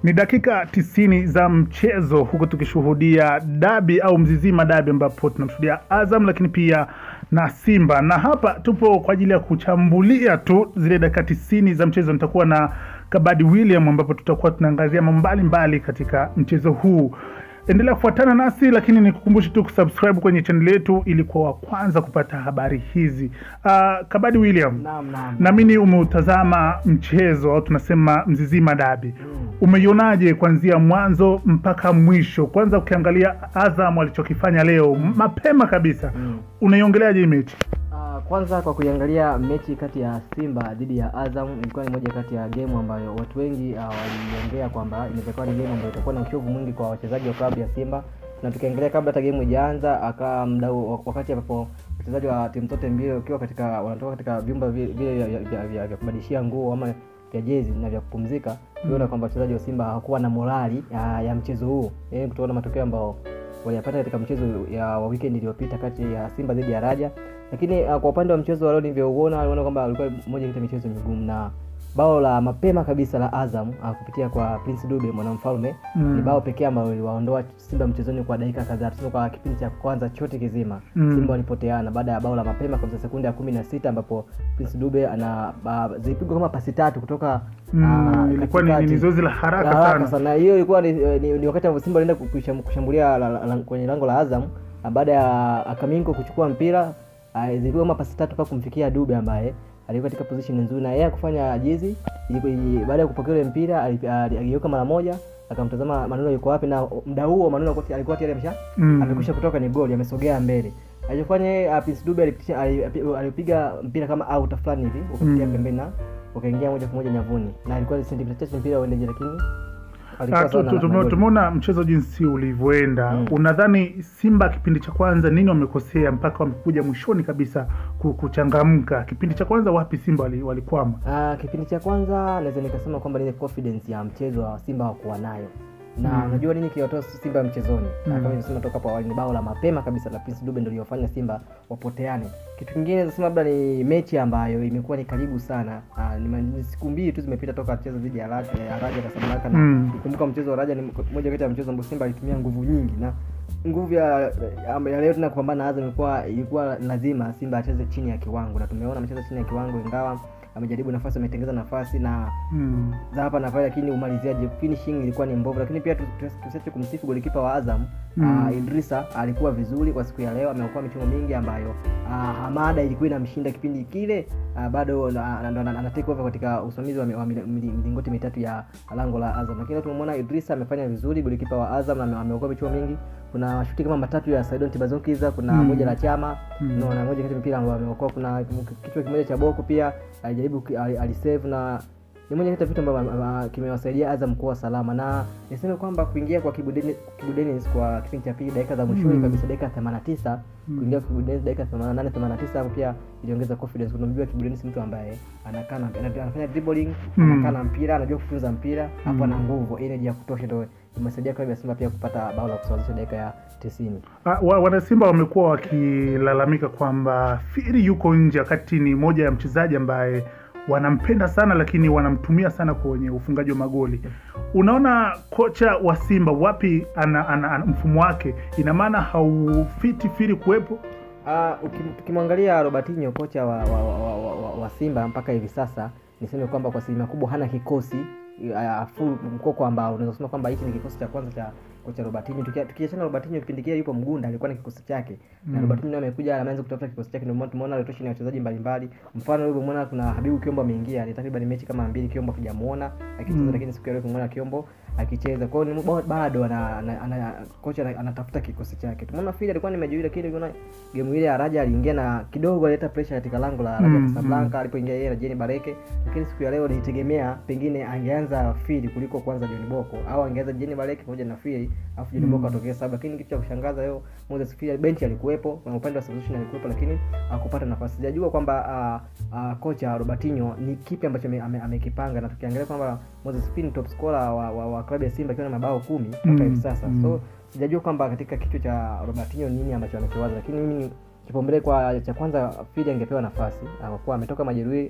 Ni dakika tisini za mchezo huku tukishuhudia dabi au mzizima dabi ambapo tunamshuhudia Azam lakini pia na Simba, na hapa tupo kwa ajili ya kuchambulia tu zile dakika tisini za mchezo. Nitakuwa na Kabadi William ambapo tutakuwa tunaangazia mambo mbalimbali katika mchezo huu. Endelea kufuatana nasi, lakini nikukumbushe tu kusubscribe kwenye channel yetu ili kuwa wa kwanza kupata habari hizi. Uh, Kabadi William, Naam, naam. naamini umeutazama mchezo au tunasema mzizima dabi umeionaje kuanzia mwanzo mpaka mwisho? Kwanza ukiangalia Azam alichokifanya leo mapema kabisa, Mm. unaiongeleaje hii mechi? Ah, kwanza kwa kuiangalia mechi kati ya Simba dhidi ya Azam ilikuwa ni moja kati ya game ambayo watu wengi uh, waliongea kwamba inaweza ni game ambayo itakuwa na uchovu mwingi kwa wachezaji wa klabu ya Simba, na tukiangalia kabla hata game ijaanza, aka mdau wakati ambapo wachezaji wa timu zote mbili wakiwa katika wanatoka katika vyumba vi- vile vya- vya- vya- vya- vya kubadilishia nguo ama vya jezi na vya kupumzika, tuliona kwamba wachezaji wa Simba hawakuwa na morali ya, ya mchezo huu, yaani kutokana na matokeo ambao waliyapata katika mchezo ya wa weekend iliyopita kati ya Simba dhidi ya Raja. Lakini uh, kwa upande wa mchezo wa leo nilivyouona, aliona kwamba ulikuwa moja kati ya michezo migumu na bao la mapema kabisa la Azam uh, kupitia kwa Prince Dube mwanamfalme Mm. ni bao pekee ambalo liliwaondoa Simba mchezoni kwa dakika kadhaa, tuseme kwa kipindi cha kwanza chote kizima Mm. Simba walipoteana baada ya bao la mapema kabisa sekunde ya kumi na sita ambapo Prince Dube ana uh, zilipigwa kama pasi tatu kutoka Mm, ah, ilikuwa ni, katikati. ni zoezi la haraka Haraka sana. sana hiyo ilikuwa ni, ni, ni wakati ambapo Simba alienda kusham- kushambulia la, la, la, kwenye lango la Azam na baada ya Akaminko kuchukua mpira ah, zilikuwa kama pasi tatu mpaka kumfikia Dube ambaye alikuwa katika position nzuri na yeye kufanya jizi ilikuwa- ili- baada ya kupokea ule mpira ali- ali- aligeuka mara moja akamtazama Manula yuko wapi na muda huo Manula alikuwa- alikuwa tayari amesha Mm. amekwisha kutoka ni goli amesogea mbele alichofanya yeye, ah, Prince Dube alipitisha- ali- api- alipiga mpira kama out fulani hivi ukapitia Mm. pembeni na ukaingia moja kwa moja nyavuni na ilikuwa ni sentimita chache mpira uendeje lakini alikuwa Ah, tu- sawa tu- na- na tume- goli. Tumeona mchezo jinsi ulivyoenda. Mm. Unadhani Simba kipindi cha kwanza nini wamekosea mpaka wamekuja mwishoni kabisa ku- kuchangamka? Kipindi cha kwanza wapi Simba wali- walikwama? Ah, kipindi cha kwanza naweza nikasema kwamba ile confidence ya mchezo wa Simba hawakuwa nayo na Mm. unajua nini kiliwatoa Simba mchezoni Mm. kama nimesema toka hapo awali ni bao la mapema kabisa la Prince Dube ndio lilofanya Simba wapoteane. Kitu kingine nasema labda ni mechi ambayo imekuwa ni karibu sana. Ah, ni, ma- ni siku mbili tu zimepita toka mchezo dhidi ya Raja ya Raja Casablanca na Mm. nikumbuka mchezo wa Raja ni moja kati ya mchezo ambao Simba alitumia nguvu nyingi na nguvu ya, ya, ya leo tena kupambana na Azam ilikuwa ilikuwa lazima Simba acheze chini ya kiwango na tumeona amecheza chini ya kiwango ingawa amejaribu nafasi ametengeza nafasi na Mm. za hapa na pale, lakini umaliziaji finishing ilikuwa ni mbovu. Lakini pia tu- tu- tusiache kumsifu golikipa wa Azam Mm. ah, Idrisa alikuwa vizuri kwa siku ya leo, ameokoa michomo mingi ambayo ah, Hamada ilikuwa inamshinda kipindi kile ah, bado na- na- ndo ana ana take over katika usimamizi wa, mi- wa mili- mili- milingoti mitatu ya lango la Azam, lakini tumemwona Idrisa amefanya vizuri, golikipa wa Azam na ame- ameokoa michomo mingi. Kuna mashuti kama matatu ya Saidon Tibazokiza, kuna Mm. moja la Chama Mm. no, na moja kati ya mpira ambao ameokoa. Kuna kichwa kimoja cha Boko pia alijaribu ki- ali- alisave na ni moja kati ya vitu ambavyo ah, ah, kimewasaidia Azam kuwa salama, na niseme kwamba kuingia kwa Kibu Deni- Kibu Denis kwa kipindi cha pili dakika za mwishoni Mm. kabisa, dakika 89 Mm. kuingia kwa Kibu Denis dakika 88 89, hapo pia iliongeza confidence. Unamjua Kibu Denis mtu ambaye anakaa na ana- anafanya dribbling, Mm. anakaa na mpira, anajua kutunza mpira, hapo Mm. ana nguvu, energy ya kutosha, ndio imesaidia klabu ya Simba pia kupata bao la kusawazisha dakika ya 90. Ah, wa- Wanasimba wamekuwa wakilalamika kwamba Firi yuko nje, wakati ni moja ya mchezaji ambaye wanampenda sana, lakini wanamtumia sana kwenye ufungaji wa magoli. Unaona kocha wa Simba wapi ana, ana, ana mfumo wake, ina maana haufiti Firi kuwepo? Ah, ukim- tukimwangalia Robertinho kocha wa, wa, wa, wa, wa, wa Simba mpaka hivi sasa, niseme kwamba kwa asilimia kubwa hana kikosi uh, full mkoko ambao unaweza kusema kwamba hiki ni kikosi cha kwanza cha kocha Robertinho. Tukia- Tukiachana na Robertinho, kipindi kile yupo Mgunda alikuwa na kikosi chake na Mm. Robertinho naye amekuja ameanza kutafuta kikosi chake, ndio maana tumeona rotation ya wachezaji mbalimbali. Mfano leo umeona kuna Habibu Kiombo ameingia, ni takriban mechi kama mbili Kiombo hajamuona akicheza, Mm. lakini siku ya leo tumeona Kiombo akicheza. Kwa hiyo ni ba- bado ana, ana, ana, kocha ana- anatafuta kikosi chake. Tumeona Fili alikuwa ni mejeuri, lakini unaona game ile ya Raja aliingia na kidogo alileta pressure katika lango la Raja Mm, Casablanca alipoingia yeye na Jeni Bareke, lakini siku ya leo nilitegemea pengine angeanza Fili kuliko kwanza John Boko au angeanza Jeni Bareke pamoja na Fili afu John Mm. Boko atokee saba, lakini kitu cha kushangaza leo Moses Fili benchi alikuwepo na upande wa substitution alikuwepo, lakini hakupata nafasi. Sijajua kwamba uh, uh, kocha Robertinho ni kipi ambacho ame- ame- amekipanga, na tukiangalia kwamba Moses Fili ni top scorer wa, wa, wa klabu ya Simba akiwa na mabao kumi mpaka Mm, hivi sasa mm. so sijajua kwamba katika kichwa cha Robertinho nini ambacho amekiwaza, lakini mimi kipaumbele kwa cha kwanza Fili angepewa nafasi ah, kwa kuwa ametoka majeruhi ah,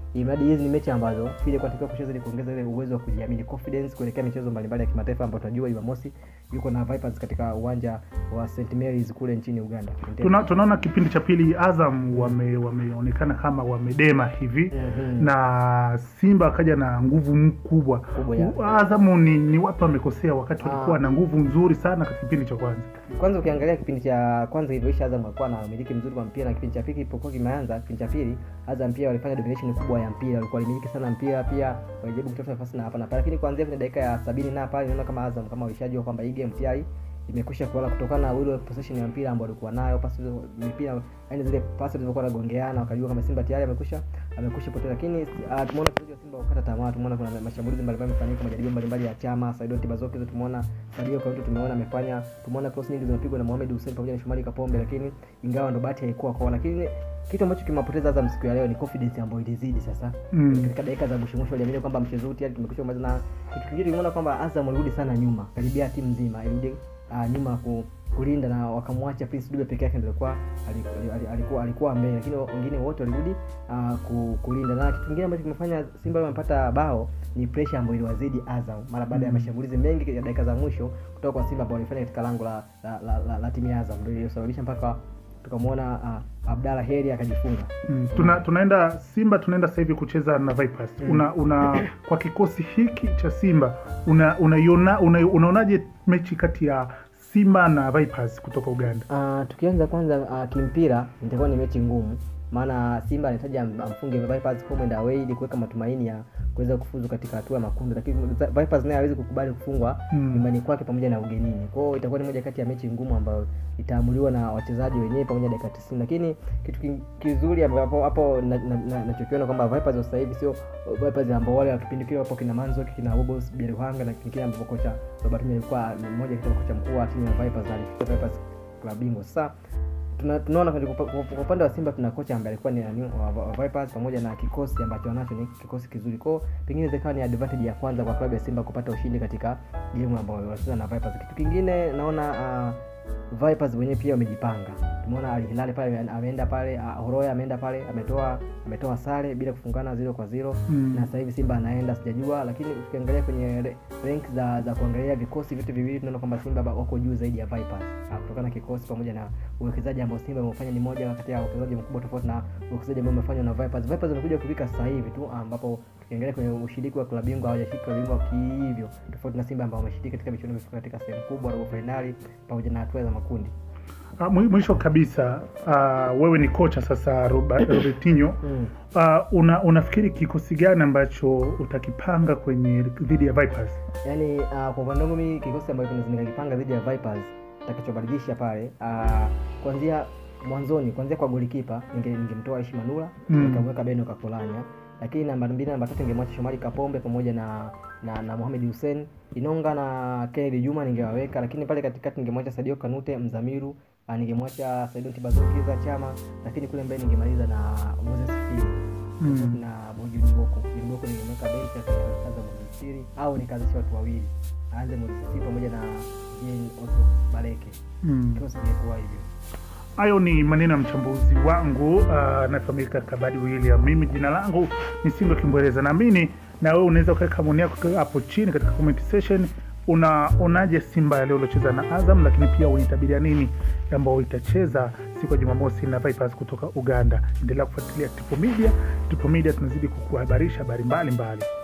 imradi hizi ni mechi ambazo Fili kwa anatakiwa kucheza ili kuongeza ile uwezo wa kujiamini confidence kuelekea michezo mbalimbali ya kimataifa ambayo tunajua Jumamosi yuko na Vipers katika uwanja wa St Mary's kule nchini Uganda. Tuna, tunaona kipindi cha pili Azam wame- wameonekana kama wamedema hivi Mhm. na Simba akaja na nguvu m- kubwa. Kubwa, ya. Azam ni, ni wapi wamekosea wakati walikuwa Ah. na nguvu nzuri sana katika kipindi cha kwanza? kwanza ukiangalia kipindi cha kwanza ilivyoisha Azam alikuwa na umiliki mzuri kwa mpira na kipindi cha pili kilipokuwa kimeanza kipindi cha pili Azam pia walifanya domination kubwa ya mpira walikuwa walimiliki sana mpira pia walijaribu kutafuta nafasi na hapa na pale lakini kuanzia kwenye dakika ya sabini na pale naona kama Azam kama walishajua kwamba hii game tayari imekwisha kuala kutokana na ile possession ya mpira ambao walikuwa nayo pasi hizo- mipira yani zile pasi zilizokuwa nagongeana wakajua kama Simba tayari amekwisha amekwisha potea lakini uh, tumeona wachezaji wa Simba wakata tamaa tumeona kuna mashambulizi mbalimbali yamefanyika majaribio mbalimbali ya chama Saidon Tibazoki hizo tumeona Sadio Kaunti tumeona amefanya tumeona cross nyingi zimepigwa na Mohamed Hussein pamoja na Shomari Kapombe lakini ingawa ndo bahati haikuwa kwao lakini kitu ambacho kimewapoteza Azam siku ya leo ni confidence ambayo ilizidi sasa Mm. katika dakika za mwisho mwisho waliamini kwamba mchezo huu tayari tumekwisha kumaliza na kitu kingine tuliona kwamba Azam walirudi sana nyuma karibia timu nzima ilirudi uh, nyuma ku, kulinda na wakamwacha Prince Dube peke yake ndio alikuwa alikuwa alikuwa, alikuwa, alikuwa mbele lakini wengine wote walirudi uh, ku, kulinda na kitu kingine ambacho kimefanya Simba wamepata bao ni pressure ambayo iliwazidi Azam mara baada ya Mm. mashambulizi mengi ya dakika za mwisho kutoka kwa Simba ambao walifanya katika lango la, la, la, la, la timu ya Azam ndio iliyosababisha mpaka tukamwona uh, Abdalla Heri akajifunga Mm. Tuna, tunaenda Simba tunaenda sasa hivi kucheza na Vipers. Mm. Una, una kwa kikosi hiki cha Simba una unaiona una, unaonaje mechi kati ya Simba na Vipers kutoka Uganda? Uh, tukianza kwanza uh, kimpira itakuwa ni mechi ngumu maana Simba anahitaji am- amfunge Vipers home and away ili kuweka matumaini ya kuweza kufuzu katika hatua ya makundi, lakini Vipers naye hawezi kukubali kufungwa Mm. nyumbani kwake pamoja na ugenini. Kwa hiyo itakuwa ni moja kati ya mechi ngumu ambayo itaamuliwa na wachezaji wenyewe pamoja na dakika 90, lakini kitu ki- kizuri ambapo hapo nachokiona na, na, nachokiona kwamba Vipers wa sasa hivi sio Vipers ambao wale wa kipindi kile wapo kina Manzoki kina Bobos Bieruhanga na kingine ambapo kocha Robert Mille alikuwa ni mmoja kati ya kocha mkuu wa timu ya Vipers na alifikia Vipers klabu bingwa. Sasa tuna- tunaona kwenye kupa- kwa kwa upande wa Simba tuna kocha ambaye alikuwa ni nani wa, wa Vipers pamoja na kikosi ambacho wanacho ni kikosi kizuri. Kwa hiyo pengine zikawa ni advantage ya kwanza kwa klabu ya Simba kupata ushindi katika game ambayo wanacheza na Vipers. Kitu kingine naona uh, Vipers wenyewe pia wamejipanga. Tumeona Al Hilal pale ameenda pale, uh, Horoya ameenda pale, ametoa ametoa sare bila kufungana zero kwa zero Mm. na sasa hivi Simba anaenda sijajua, lakini ukiangalia kwenye re- rank za za kuangalia vikosi vyote viwili tunaona kwamba Simba ba- wako juu zaidi ya Vipers Ah, kutokana na kikosi pamoja na uwekezaji ambao Simba imefanya ni moja kati ya uwekezaji mkubwa tofauti na uwekezaji ambao umefanywa na Vipers. Vipers wamekuja kufika sasa hivi tu ambapo tukiangalia kwenye ushiriki wa klabu bingwa hawajashiriki klabu bingwa kihivyo, tofauti na Simba ambao wameshiriki katika michuano imefika katika sehemu kubwa, robo finali pamoja na hatua za makundi. Ah, mwi- mwisho kabisa uh, wewe ni kocha sasa Robert, Robertinho Mm. uh, una, unafikiri kikosi gani ambacho utakipanga kwenye dhidi ya Vipers? yaani uh, kwa upande wangu mimi kikosi ambacho kinaweza nikakipanga dhidi ya Vipers takachobadilisha pale uh, kuanzia mwanzoni kuanzia kwa golikipa ninge- ningemtoa Aishi Manula Mm. nikamweka Beno Kakolanya lakini namba mbili namba tatu ningemwacha Shomari Kapombe pamoja na na, na Mohamed Hussein Inonga na Kennedy Juma ningewaweka lakini pale katikati ningemwacha Sadio Kanute Mzamiru uh, ningemwacha Saidon Tibazoki za Chama lakini kule mbele ningemaliza na Moses Fili Mm. na Boju Boko. Boko ningemweka benchi akaza Mozisiri au nikazisha watu wawili, aanze Mozisiri pamoja na Jean Otto Baleke. Mm. Kikosi kingekuwa hivyo. Hayo ni maneno ya mchambuzi wangu uh, anafahamika Kabadi William. Mimi jina langu ni Sindo Kimbwereza. Naamini na wewe unaweza ukaweka maoni yako hapo chini katika comment section. Unaonaje Simba ya leo iliocheza na Azam, lakini pia unaitabiria nini ambao itacheza siku ya Jumamosi na Vipers kutoka Uganda. Endelea kufuatilia Tipo Media. Tipo Media tunazidi kukuhabarisha habari mbalimbali.